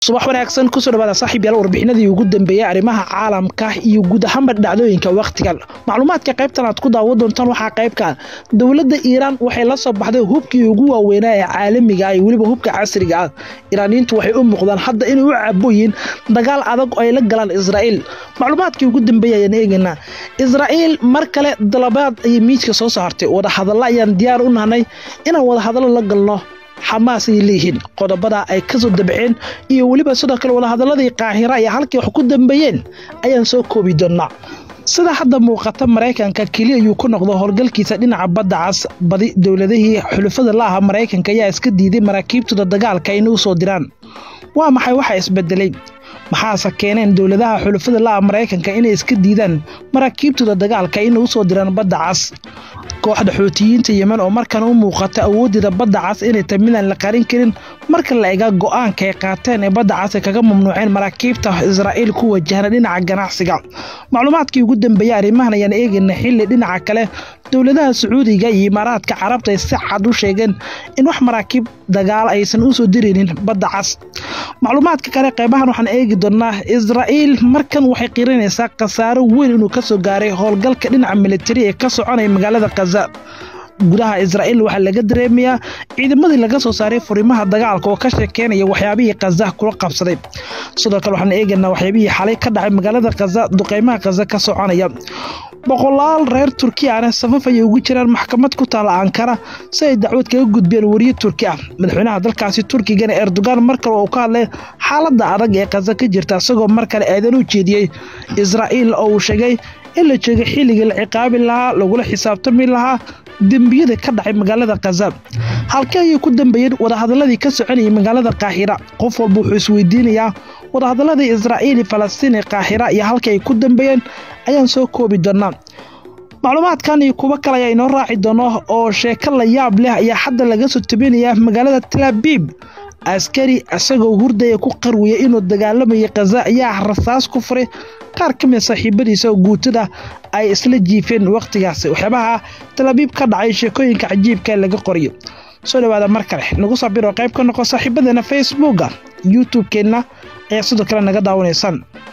subax wanaagsan kusoo dhawaada saaxiib yaal warbixinadii ugu dambeeyey arrimaha caalamka iyo guud ahaanba dhacdooyinka wakhtigan macluumaadka qaybtan aad ku daawo doontaan waxaa qaybka dowladda iiraan waxay la soo baxday hubkii ugu waaweynaa ee caalamiga ah iyo weliba hubka casriga ah iiraaniyiintu waxay u muuqdaan hadda inay u caboyiin dagaal adag oo ay la galaan israa'iil macluumaadkii ugu dambeeyey ayaan eegaynaa israa'iil mar kale dalabaad ayay miidka soo saartay wadahadalla ayaan diyaar u nahnay inaan wadahadallo la galno xamaas ay leeyihiin qodobada ay ka soo dabceen iyo weliba sidoo kale wadahadaladii qaahira iyo halkii wax ku dambeeyeen ayaan soo koobi doonnaa sida hadda muuqata maraykanka keliya ayuu ku noqdo howlgalkiisa dhinaca badda cas badi dowladihii xulufada la aha maraykanka ayaa iska diiday maraakiibtooda dagaalka inay u soo diraan waa maxay waxa isbedelay maxaase keeneen dowladaha xulufada la ah maraykanka inay iska diidaan maraakiibtooda dagaalka inay u soo diraan badda cas kooxda xootiyiinta yemen oo markan u muuqata awooddeeda badda cas inay tahay midaan la qarin karin marka la ega go'aanka ay qaateen ee badda cas ay kaga mamnuuceen maraakiibta israa'iil ku wajahna dhinaca ganacsiga macluumaadkii ugu dambeeyey arrimahan ayaan eegayna xilli dhinaca kale dowladaha sacuudiga iyo imaaraadka carabta ay si cad u sheegeen in wax maraakiib dagaal aysan u soo diraynin badda cas macluumaadka kale qeybahan waxaan eegi doonnaa israa'iil markan waxay qirinaysaa khasaaro weyn inuu ka soo gaaray howlgalka dhinaca militari ee ka soconaya magaalada khaza gudaha israa'iil waxaa laga dareemayaa ciidamadii laga soo saaray furimaha dagaalka oo ka sheekeynaya waxyaabihii khaza kula qabsaday sidoo kale waxaan eegaynaa waxyaabihii xalay ka dhacay magaalada khaza duqeymaha khaza ka soconaya boqolaal reer turkiyaana safaf ayay ugu jiraan maxkamad ku taala ankara si ay dacwad kaga gudbeen wariye turki ah madaxweynaha dalkaasi turkigana erdogan mar kale uu ka hadlay xaaladda adag ee khaza ka jirta isagoo mar kale aadan u jeediyey israa'iil oo uu sheegay in la jeegay xilligii la ciqaabi lahaa lagula xisaabtami lahaa dembiyada ka dhacay magaalada khaza halkee ayay ku dambeeyeen wadahadaladii ka soconayay magaalada kaahira qof walba wuxuu isweydiinayaa wadahadaladii israa'iil falastiin ee kaahira iyo halka ay ku dambeeyeen ayaan soo koobi doonnaa macluumaadkan iyo kuwo kale ayaa inoo raaci doono oo sheeko la yaab leh ayaa hadda laga soo tabinayaa magaalada talaabiib askari isagoo hurdaya ku qarwiya inuu dagaalamayay khaza ayaa rasaas ku furay qaar ka mid saaxiibadiisa oo guutada ay isla jiifeen wakhtigaasi waxyaabaha talaabiib ka dhacay sheekooyinka cajiibka laga qoriyo soo dhawaada mar kale nagu sabir oo qayb ka noqo saaxiibadeena facebooka youtube-keenna ayaa sidoo kale naga daawanaysaan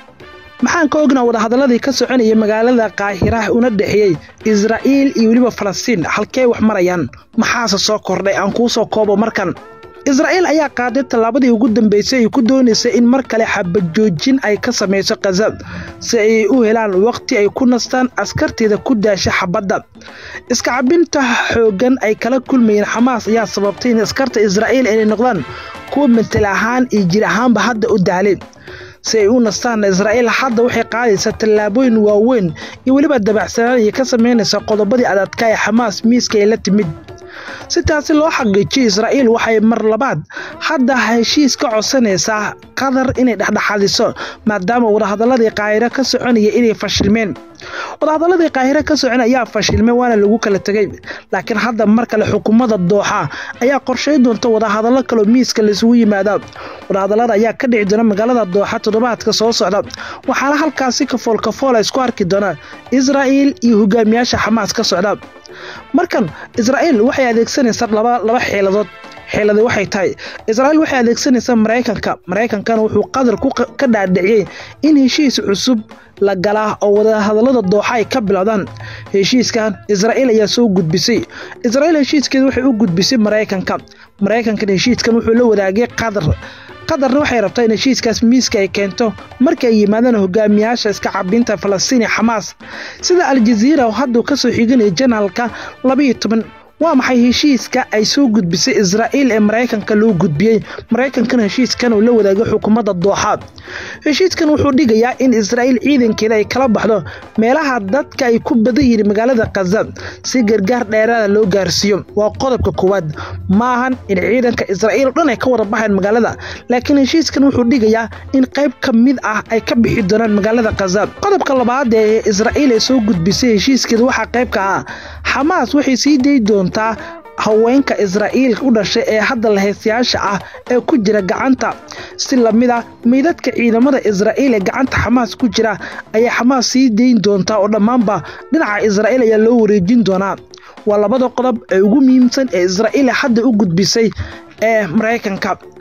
maxaan ka ognaa wadahadaladii ka soconayay magaalada kaahira una dhexeeyey israa'iil iyo weliba falastiin halkee wax marayaan maxaase soo kordhay aan kuu soo koobo markan israa'iil ayaa qaaday tallaabadii ugu dambeysay ay ku doonaysay in mar kale xabajoojin ay ka samayso khaza si ay u helaan wakhti ay ku nastaan askarteeda ku daasha xabadda iska cabinta xooggan ay kala kulmayeen xamaas ayaa sababtay in askarta israa'iil inay noqdaan kuwa mental ahaan iyo jir ahaanba hadda u daaleen si ay u nastaan israa'iil hadda waxay qaadaysaa tallaabooyin waaweyn iyo weliba dabacsanaan iyo ka samaynaysa qodobadii adadka ee xamaas miiska ay la timid si taasi loo xaqiijiyo israa'iil waxay mar labaad hadda heshiis ka codsanaysaa qatar inay dhexdhexadiso maadaama wadahadaladii qaahiro ka soconaya inay fashilmeen wadahadaladii qaahiro ka socon ayaa fashilmay waana lagu kala tegay laakiin hadda mar kale xukuumadda dooxa ayaa qorshay doonta wadahadallo kaloo miiska laisugu yimaada wadahadalada ayaa ka dhici doona magaalada dooxa toddobaadka soo socda waxaana halkaasi kafool kafoola isku arki doona israa'iil iyo hogaamiyaasha xamaas ka socda markan israa'iil waxay adeegsanaysaa laba xeeladood xeeladi waxay tahay israa'iil waxay adeegsanaysaa maraykanka maraykankana wuxuu qadar ka dhaadhiciyey in heshiis cusub la galaa oo wadahadallada dooxa ay ka bilowdaan heshiiskan israa'iil ayaa soo gudbisay israa'iil heshiiskeeda waxay u gudbisay maraykanka maraykankan heshiiskan wuxuu la wadaagay qatar qatarna waxay rabtaa in heshiiskaas miiska ay keento markii ay yimaadaan hogaamiyaasha iska cabinta falastiin iyo xamaas sida aljaziira oo hadduu ka soo xiganaya janaalka labaiyo toban waa maxay heshiiska ay soo gudbisay israa'iil ee maraykanka loo gudbiyey maraykankana heshiiskan uu la wadaagay xukuumadda dooxa heshiiskan wuxuu dhigayaa in israa'iil ciidankeeda ay kala baxdo meelaha dadka ay ku badan yihiin magaalada khaza si gargaar dheeraada loo gaarsiiyo waa qodobka koowaad maahan in ciidanka israa'iil o dhan ay ka wada baxeen magaalada laakiin heshiiskan wuxuu dhigayaa in qayb ka mid ah ay ka bixi doonaan magaalada khaza qodobka labaad ee israa'iil ay soo gudbisay heshiiskeeda waxaa qayb ka ah xamaas waxay sii dayi doontaa haweenka israa'iil u dhashay ee hadda lahaystayaasha ah ee ku jira gacanta si lamid a meydadka ciidamada israa'iil ee gacanta xamaas ku jira ayaa xamaas sii dayn doontaa oo dhammaanba dhinaca israa'iil ayaa loo wareejin doonaa waa labada qodob ee ugu muhiimsan ee israa'iil hadda u gudbisay ee maraykanka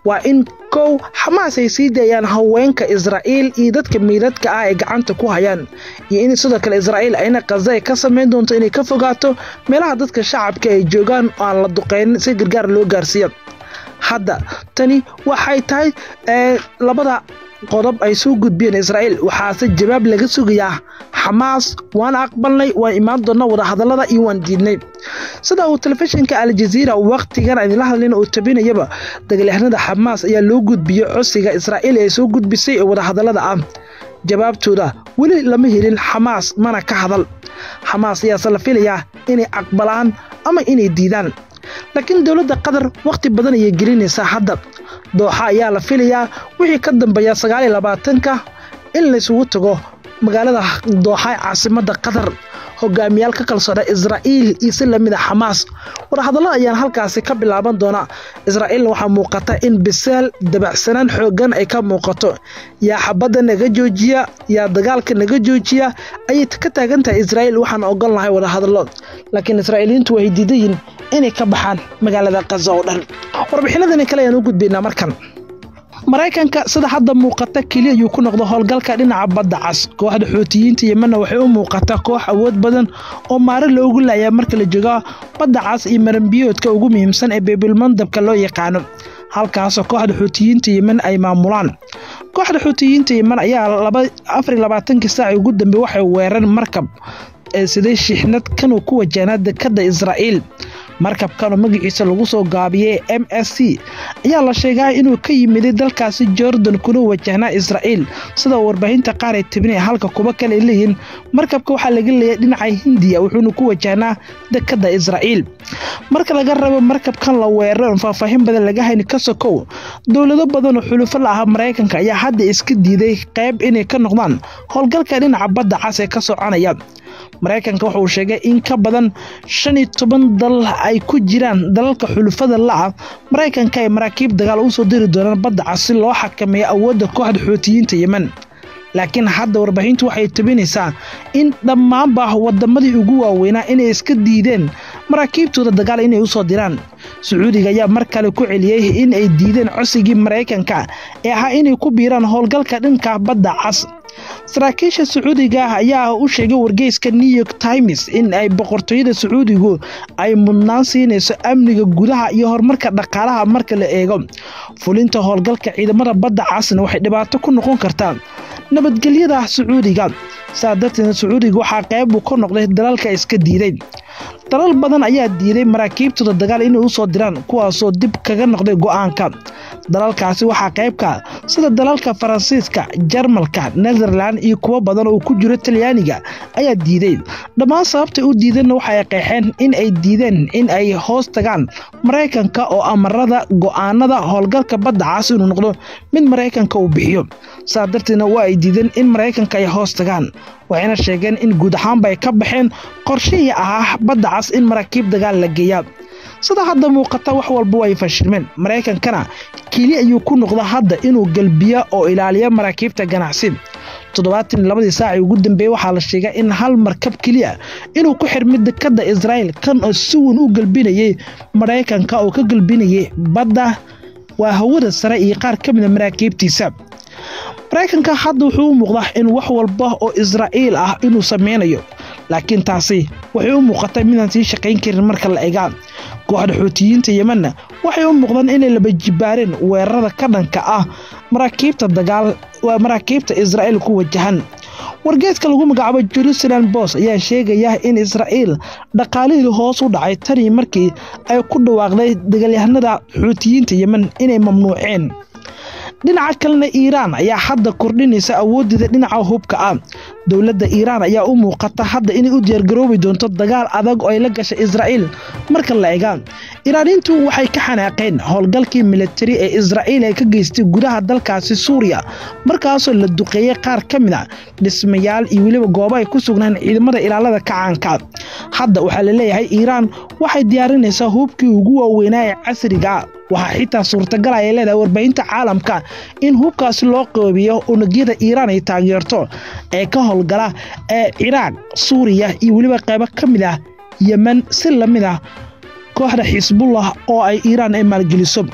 waa in kow xamaas ay sii daayaan haweenka israa'iil iyo dadka miidadka ah ay gacanta ku hayaan iyo in sidoo kale israa'iil ayna khaza ay ka samayn doonto inay ka fogaato meelaha dadka shacabka ay joogaan oo aan la duqeynin si gargaar loo gaarsiiya hadda tani waxay tahay labada qodob ay soo gudbiyeen israa'iil waxaase jawaab laga sugayaa xamaas waan aqbalnay waan imaan doonnaa wadahadallada iyo waan diidnay sida uu telefishinka aljaziira wakhtigan idinla hadlin uu tabinayaba dagaalyahanada xamaas ayaa loo gudbiyey codsiga israa'iil ee soo gudbisay ee wadahadallada ah jawaabtooda weli lama helin xamaas mana ka hadal xamaas ayaase la filayaa inay aqbalaan ama inay diidaan laakiin dowladda qatar wakhti badan ayay gelinaysaa hadda dooxa ayaa la filayaa wixii ka dambeeya sagaaliyo labaatanka in laysugu tago magaalada dooxa ee caasimadda qatar hogaamiyaal ka kalsoona israa'iil iyo si lamid a xamaas wadahadallada ayaan halkaasi ka bilaaban doonaa israa'iilna waxaa muuqata in bisaal dabacsanaan xooggan ay ka muuqato yaa xabadda naga joojiya yaa dagaalka naga joojiya ayay ka taagan tahay israa'iil waxaan ogol lahay wadahadallo laakiin israa'iiliyiintu waxay diidayiin inay ka baxaan magaalada kaza oo dhan warbixinadani kale ayaan u gudbaynaa markan maraykanka sida hadda muuqata keliya ayuu ku noqdo howlgalka dhinaca badda cas kooxda xuutiyiinta yemanna waxay u muuqataa koox awood badan oo maare loogu laayaa marka la joogo badda cas iyo maranbiyoodka ugu muhiimsan ee beebilmandabka loo yaqaano halkaasoo kooxda xuutiyiinta yeman ay maamulaan kooxda xuutiyiinta yeman ayaa afar labaatankii saaci ugu dambe waxay weerareen markab ee siday shixnad kanuu ku wajahnaa dekadda israa'iil markabkanoo magaciisa lagu soo gaabiyey m s c ayaa la sheegaa inuu ka yimiday dalkaasi jordan kuna wajahnaa israa'iil sida warbaahinta qaar ay tabinaya halka kuba kale leeyihiin markabka waxaa laga leeyay dhinaca hindiya wuxuuna ku wajahnaa dekadda israa'iil marka laga rabo markabkan la weeraran faahfaahin badan laga hayni ka sokow dowlado badan oo xulufo la ah maraykanka ayaa hadda iska diiday qayb inay ka noqdaan howlgalka dhinaca badda cas ee ka soconaya maraykanka wuxuu sheegay in ka badan shan iyo toban dal ay ku jiraan dalalka xulufada la-ah maraykanka ay maraakiib dagaal u soo diri doonaan badda cas si loo xakameeyo awoodda kooxda xuutiyiinta yemen laakiin hadda warbaahintu waxay tabinaysaa in dhammaanba wadamadii ugu waaweynaa inay iska diideen maraakiibtooda dagaal inay u soo diraan sacuudiga ayaa mar kale ku celiyey in ay diideen cosigii maraykanka ee ahaa inay ku biiraan howlgalka dhanka badda cas saraakiisha sacuudiga ah ayaa u sheegay wargeyska new york times in ay boqortooyada sacuudigu ay mudnaan siinayso amniga gudaha iyo horumarka dhaqaalaha marka la eego fulinta howlgalka ciidamada badda casna waxay dhibaato ku noqon kartaa nabadgelyada sacuudiga saa darteedna sacuudiga waxaa qayb uu ka noqday dalalka iska diiday dalal badan ayaa diiday maraakiibtooda dagaal inay u soo diraan kuwaasoo dib kaga noqday go'aanka dalalkaasi waxaa qaybka sida dalalka faransiiska jarmalka netherland iyo kuwo badan oo ku jiro talyaaniga ayaa diiday dhammaan sababtay u diideenna waxay qeexeen in ay diideen in ay hoos tagaan maraykanka oo amarada go'aanada howlgalka badda cas inuu noqdo mid maraykanka uu bixiyo saa darteedna waa ay diideen in maraykanka ay hoos tagaan waxayna sheegeen in guud ahaanba ay ka baxeen qorshihii ahaa badda cas in maraakiib dagaal la geeyaa sida hadda muuqata wax walba way fashilmeen maraykankana keli ayuu ku noqda hadda inuu galbiya oo ilaaliya maraakiibta ganacsi toddobaatan labadii saacii ugu dambeeyey waxaa la sheegay in hal markab keliya inuu ku xirmay dekadda israa'iil kan oo si weyn u galbinayay maraykanka oo ka galbinayay badda waa hawada sare iyo qaar ka mida maraakiibtiisa maraykanka hadda wuxuu u muuqdaa in wax walba oo israa'iil ah inuu sameynayo laakiin taasi waxay u muuqatay midaan sii shaqayn karin marka la egaa kooxda xuutiyiinta yemanna waxay u muuqdaan inay laba jibaareen weerarada ka dhanka ah maraakiibta dagaal waa maraakiibta israa'iil ku wajahan wargeeska lagu magacaabo jerusalem bos ayaa sheegaya in israa'iil dhaqaalihii hoos u dhacay tanii markii ay ku dhawaaqday dagaalyahanada xuutiyiinta yemen inay mamnuuceen dhinaca kalena iiraan ayaa hadda kordhinaysa awooddeeda dhinaca hubka ah dowladda iiraan ayaa u muuqata hadda inay u diyaargaroobi doonto dagaal adag oo ay la gashay israa'iil marka la egaa iiraaniintu waxay ka xanaaqeen howlgalkii militari ee israa'iil ay ka geystay gudaha dalkaasi suuriya markaasoo la duqeeyey qaar ka mid a dhismayaal iyo weliba goobo ay ku sugnaan ciidamada ilaalada kacaanka hadda waxaa la leeyahay iiraan waxay diyaarinaysaa hubkii ugu waaweynaa ee casriga waxaa xitaa suurtagal ay leedahay warbaahinta caalamka in hubkaasi loo qoobiyo unugyada iiraan ay taageerto ee ka howlgala ee ciraaq suuriya iyo weliba qaybo ka mid ah yemen si lamid ah kooxda xisbullah oo ay iiraan ay maalgeliso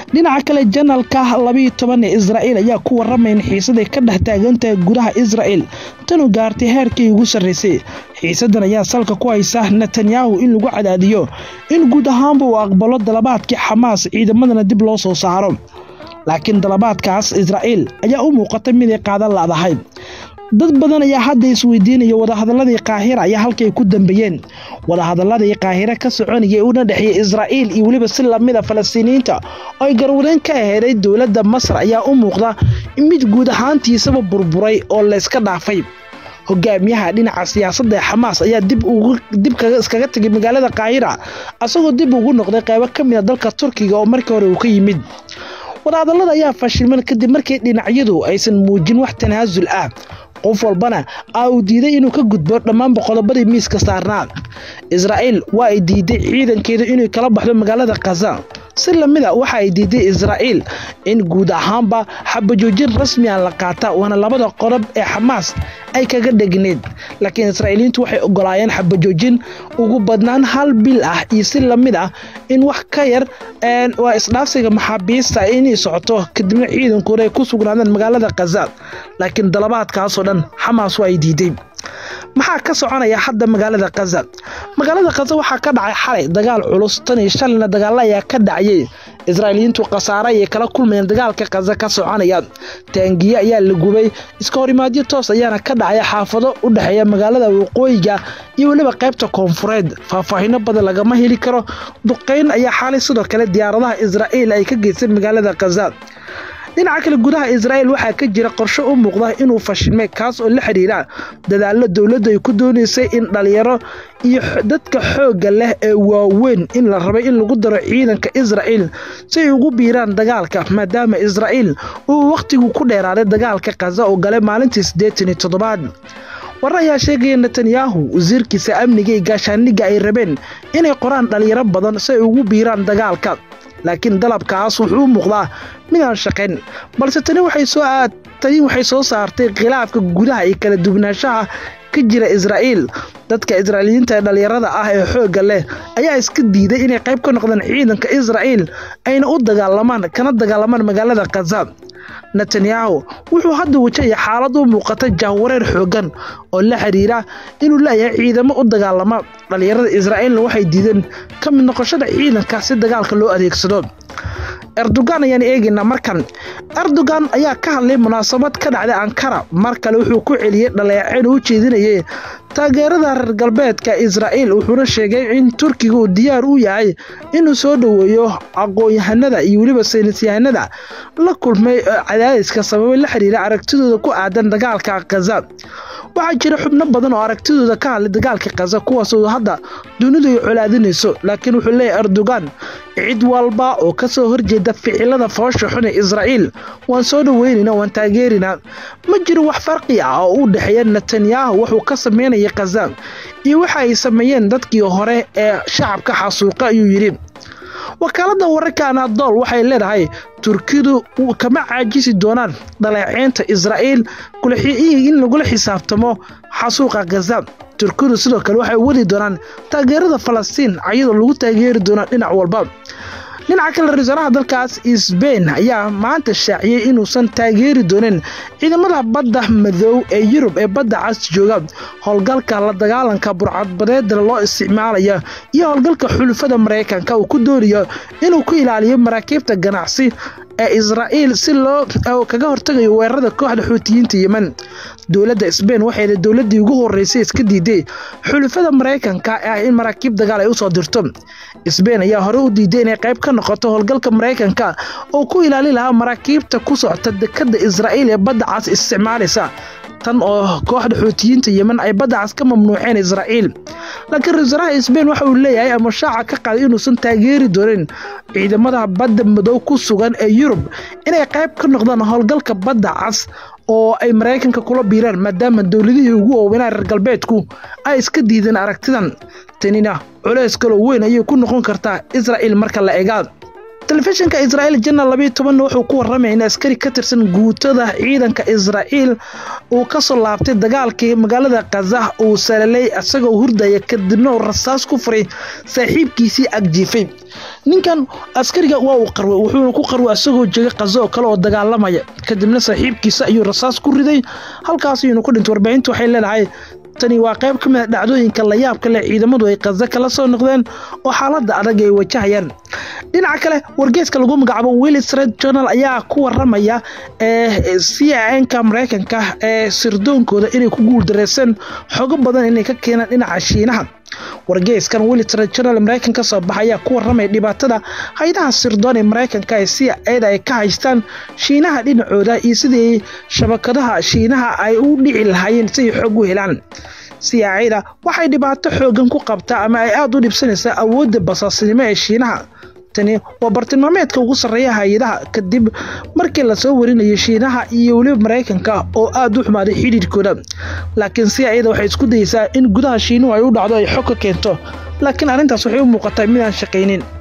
dhinaca kale janalka labiiyo toban ee israa'iil ayaa ku waramaya in xiisaday ka dhex taagantahay gudaha israa'il tanu gaartay heerkii ugu sarraysay xiisadan ayaa salka ku haysa netanyahu in lagu cadaadiyo in guud ahaanba uu aqbalo dalabaadkii xamaas ciidamadana dib loo soo saaro laakiin dalabaadkaas israa'iil ayaa u muuqata mid ay qaadan ladahay dad badan ayaa hadda isweydiinaya wadahadaladii kaahira ayaa halkay ku dambeeyeen wadahadaladii kaahire ka soconayay una dhexeeyey israa'iil iyo weliba si lamida falastiiniyiinta oo ay garwadeen ka aheeday dowladda masar ayaa u muuqda mid guud ahaantiisaba burburay oo layska dhaafay hogaamiyaha dhinaca siyaasadda ee xamaas ayaa dib iskaga tegay magaalada kaahira asagoo dib ugu noqday qaybo ka mida dalka turkiga oo markii hore uu ka yimid wadahadallada ayaa fashilman kadib markii dhinacyadu aysan muujin wax tanaasul ah qof walbana a uu diiday inuu ka gudbo dhammaanba qodobadii miiska saarnaa israa'iil waa ay diiday ciidankeedu inay kala baxdo magaalada khaza si lamida waxa ay diiday israa'iil in guud ahaanba xabajoojin rasmi a la qaata waana labada qodob ee xamaas ay kaga dhegneed laakiin israa'iiliyiintu waxay ogolaayeen xabajoojin ugu badnaan hal bil ah iyo si lamid ah in wax ka yar waa isdhaafsiga maxaabiista inay socoto kadibna ciidankooda ay ku sugnaadeen magaalada khaza laakiin dalabaadkaasoo dhan xamaas waa ay diiday maxaa ka soconaya hadda magaalada khaza magaalada khaza waxaa ka dhacay xalay dagaal culus tan iyo shalina dagaalla ayaa ka dhacayay israa'iiliyiintu khasaare ayay kala kulmayeen dagaalka khaza ka soconaya taangiye ayaa la gubay iska horimaadyo toos ayaana ka dhacaya xaafado u dhexeeya magaalada waqooyiga iyo weliba qaybta koonfureed faahfaahino badan lagama heli karo duqayn ayaa xalay sidoo kale diyaaradaha israa'iil ay ka geysay magaalada khaza dhinaca kale gudaha israa'iil waxaa ka jira qorshe u muuqda inuu fashilmay kaas oo la xidhiira dadaallo dowladdu ay ku doonaysay in dhalinyaro iyo dadka xoogga leh ee waaweyn in la rabay in lagu daro ciidanka israa'iil si ay ugu biiraan dagaalka maadaama israa'iil uu wakhtigu ku dheeraaday dagaalka khaza oo galay maalintii siddeetan iyo toddobaad warar ayaa sheegaya netanyahu wasiirkiisa amniga iyo gaashaaniga ay rabeen inay qoraan dhalinyaro badan si ay ugu biiraan dagaalka laakiin dalabkaas wuxuu u muuqdaa midaan shaqayn balse tani tani waxay soo saartay khilaafka gudaha iyo kala duwanaanshaha ka jira israa'iil dadka israa'iiliyiinta ee dhallinyarada ah ee xoogga leh ayaa iska diiday inay qayb ka noqdaan ciidanka israa'iil ayna u dagaalamaan kana dagaalamaan magaalada khaza netanyahu wuxuu hadda wajahaya xaalad u muuqata jahwareer xooggan oo la xiriira inuu leeyahay ciidamo u dagaalama dhallinyarada israa'iilna waxay diideen ka mid noqoshada ciidanka si dagaalka loo adeegsado erdogan ayaan eegaynaa markan erdogan ayaa ka hadlay munaasabad ka dhacday ankara mar kale wuxuu ku celiyey dhaleecayn u jeedinayay taageerada reer galbeedka israa'iil wuxuuna sheegay in turkiga uu diyaar u yahay inuu soo dhoweeyo aqoon-yahanada iyo weliba saynisyahanada la kulmay cadaadiska sababay la xiriira aragtidooda ku aadan dagaalka khaza waxaa jira xubno badan oo aragtidooda ka hadlay dagaalka khaza kuwaasoo hadda dunidu ay colaadinayso laakiin wuxuu leeyahay erdogan cid walba oo ka soo horjeeda ficilada foosha xun ee israa'iil waan soo dhoweynayna waan taageerinaa ma jiro wax farqi ah oo u dhexeeya netanyahu wuxuu ka sameynaya khaza iyo waxa ay sameeyeen dadkii hore ee shacabka xasuuqa ayuu yidhi wakaaladda wararka anadol waxay leedahay turkidu kama caajisi doonaan dhaleeceynta israa'iil in lagula xisaabtamo xasuuqa khaza turkidu sidoo kale waxay wadi doonaan taageerada falastiin ayadoo lagu taageeri doonaa dhinac walba dhinaca kale ra-isul wasaaraha dalkaas sbain ayaa maanta shaaciyey inuusan taageeri doonin ciidamada badda madow ee yurub ee badda cas jooga howlgalka la dagaalanka burcadbadeeda loo isticmaalaya iyo howlgalka xulufada maraykanka uu ku doonayo inuu ku ilaaliyo maraakiibta ganacsi ee israa'iil si loo kaga hortagayo weerarada kooxda xuutiyiinta yemen dowladda sbain waxayna dowladdii ugu horeysay iska diiday xulufada maraykanka ah in maraakiib dagaal ay usoo dirto sbain ayaa hore u diiday inay qayb ka noqoto howlgalka maraykanka oo ku ilaali lahaa maraakiibta ku socota dekadda israa'iil ee badda cas isticmaalaysa tan oo kooxda xuutiyiinta yemen ay badda cas ka mamnuuceen israa'iil laakiin ra-isul wasaaraha sbain waxa uu leeyahay ama shaaca ka qaaday inuusan taageeri doonin ciidamada badda madow ku sugan ee yurub inay qayb ka noqdaan howlgalka badda cas oo ay maraykanka kula biiraan maadaama dowladihii ugu waaweynaa reer galbeedku ay iska diideen aragtidan tanina culays kaloo weyn ayay ku noqon kartaa israa'iil marka la egaa telefishinka israa'iil janal labayo tobanna wuxuu ku warramaya in askari ka tirsan guutada ciidanka israa'iil uu ka soo laabtay dagaalkii magaalada khaza uu salalay isagoo hurdaya kadibna uu rasaas ku furay saaxiibkiisii agjiifay ninkan askariga waa uu qarway wuxuuna ku qarway isagoo jega khaza oo kale oo dagaalamaya kadibna saaxiibkiisa ayuu rasaas ku riday halkaas ayuuna ku dhintay warbaahintu waxay leedahay tani waa qayb ka mid a dhacdooyinka layaabka leh ciidamadu ay khaza kala soo noqdeen oo xaaladda adag ay wajahayaan dhinaca kale wargeeska lagu magacaabo willi street journal ayaa ku waramaya c nka maraykanka ee sirdoonkooda inay ku guuldareyseen xogo badan inay ka keenaan dhinaca shiinaha wargeyskan willi street journal maraykan ka soo baxa ayaa ku waramaya dhibaatada haydaha sirdoon ee maraykanka ee c eda ay ka haystaan shiinaha dhinacooda iyo sidii shabakadaha shiinaha ay u dhici lahaayeen si ay xog u helaan siyaacida waxay dhibaato xoogan ku qabtaa ama ay aada u dhibsanaysaa awoodda basaasnimo ee shiinaha tani waa bartilmaameedka ugu sarreeya hay-adaha kadib markii lasoo warinayo shiinaha iyo weliba maraykanka oo aada u xumaaday xidhiirkooda laakiin siyaacida waxay isku dayeysaa in gudaha shiinuhu ay u dhacdo ay xog ka keento laakiin arrintaas waxay u muuqataa midaan shaqaynin